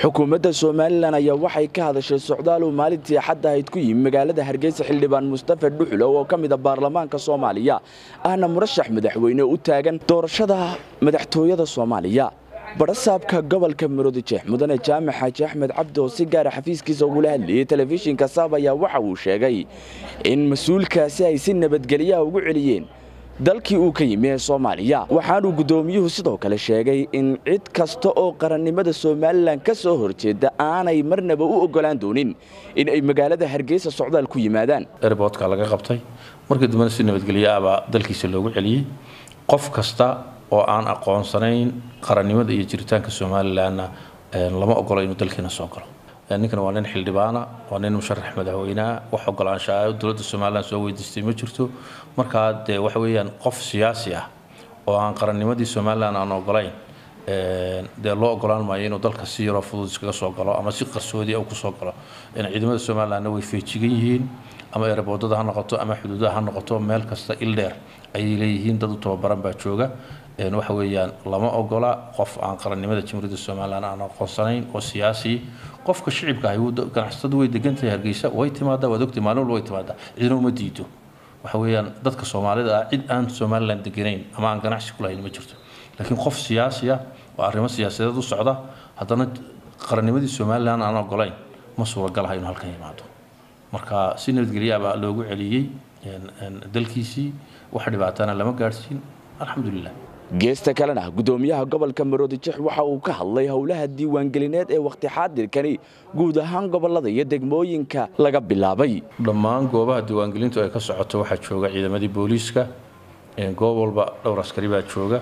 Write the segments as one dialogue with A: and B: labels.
A: xukuumadda somalilan ayaa waxay ka hadashay socdaal uu maalintii axadda ahayd ku yimi magaalada hargeysa xildhibaan mustafa dhuxulow oo ka mida baarlamaanka soomaaliya ahna murashax madaxweyne u taagan doorashada madaxtooyada soomaaliya barasaabka gobolka maroodijeex mudane jaamac xaaji axmed cabdi oo si gaara xafiiskiisa ugula hadlayay telefishinka saab ayaa waxa uu sheegay in mas-uulkaasi ay si nabadgelyaha ugu celiyeen dalkii uu ka yimi ee soomaaliya waxaanuu guddoomiyuhu sidoo kale sheegay in cid kasta oo qarannimada somalilan ka soo horjeeda aanay marnaba u oggolaan doonin in ay magaalada hargeysa socdaal ku yimaadaan
B: erboodka laga qabtay markii dambena si nabadgelyo ahbaa dalkiisa loogu celiyey qof kasta oo aan aqoonsanayn qarannimada iyo jiritaanka somalilanna lama ogolo inuu dalkiina soo galo ninkan waa nin xildhibaana waa nin musharax madaxweyneah wax ogolaanshaha dowladda somalilan soo weydiistay ma jirto markaa dee waxa weeyaan qof siyaasi ah oo aan qarannimadii somalilan aan ogolayn dee loo ogolaan maayo inuu dalka si yaroo fudud iskaga soo galo ama si qarsoodi ah kusoo galo ciidamada somalilanna way feejigan yihiin ama eeraboodada ha noqoto ama xuduudaha ha noqoto meel kasta ildheer ayay leeyihiin dad u tababaran baa jooga waxa weeyaan lama ogola qof aan qarannimada jamhuuriyadda somalilan aan aqoonsanayn oo siyaasi qofka shicibka ahi ganacsatadu way degantahay hargeysa way timaadaa waad ogtay maalin walba way timaadaa cidna uma diido waxa weeyaan dadka soomaalida ah cid aan somalilan deganayn ama aan ganacsi ku lahayn ma jirto laakiin qof siyaasi ah oo arrimo siyaasadeed u socda haddana qarannimadii somalilan aan ogolayn ma suuragalaha inuu halkan yimaado marka si nabadgelyaa baa loogu celiyey dalkiisii wax dhibaatana lama gaadhsiin alxamdulilah
A: geesta kalena guddoomiyaha gobolka maroodijex waxa uu ka hadlay howlaha diiwaangelineed ee wakhti xaadirkani guud ahaan gobolada iyo degmooyinka laga bilaabay
B: dhammaan goobaha diiwaangelintu ay ka socoto waxaa jooga ciidamadii booliiska goob walba dhowr askari baa jooga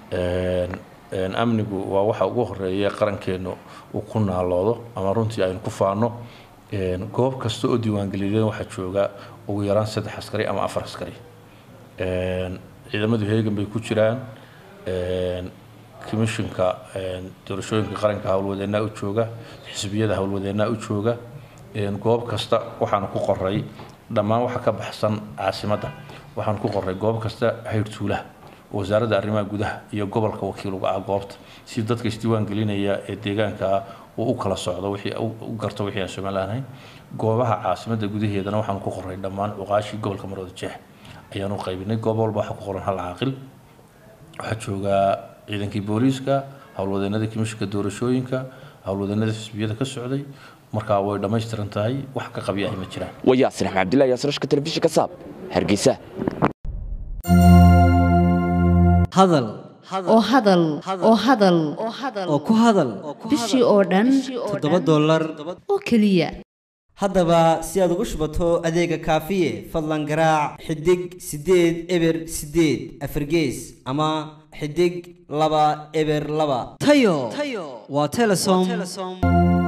B: amnigu waa waxa ugu horeeya qarankeennu uu ku naaloodo ama runtii aynu ku faano goob kasta oo diiwaangelineed waxaa jooga ugu yaraan saddex askari ama afar askari ciidamadu heegan bay ku jiraan commishinka doorashooyinka qaranka howlwadeennaa u jooga xisbiyada howlwadeennaa u jooga goob kasta waxaanu ku qoray dhammaan waxa ka baxsan caasimadda waxaanu ku qoray goob kasta hayrtuulaha wasaaradda arrimaha gudaha iyo gobolka wakiil uga ah goobta si dadka isdiiwaan gelinaya ee deegaanka uu u kala socdo wixii u garto wixii aan somalilan ahayn goobaha caasimadda gudaheedana waxaanu ku qoray dhammaan cuqaashii gobolka maroodijeex ayaanu qaybinay goob walba waxaa ku qoran hal caaqil waxaa joogaa ciidankii booliiska howlwadeenada komishinka doorashooyinka howlwadeenada xisbiyada ka socday markaa way dhammaystiran tahay wax ka qabi ahi ma jiraan
A: waa yaasir axmed cabdillahi yaasirashka telefishinka saab hargeysa
C: hadal
D: oo hadal oo hadal
C: oo ku hadal
D: bishii oo dhan
C: toddoba dollar
D: oo keliya
C: haddaba si aad ugu shubato adeega kaafiye fadlan garaac xidig siddeed eber siddeed afargees ama xidig laba eber laba tayo waa telesom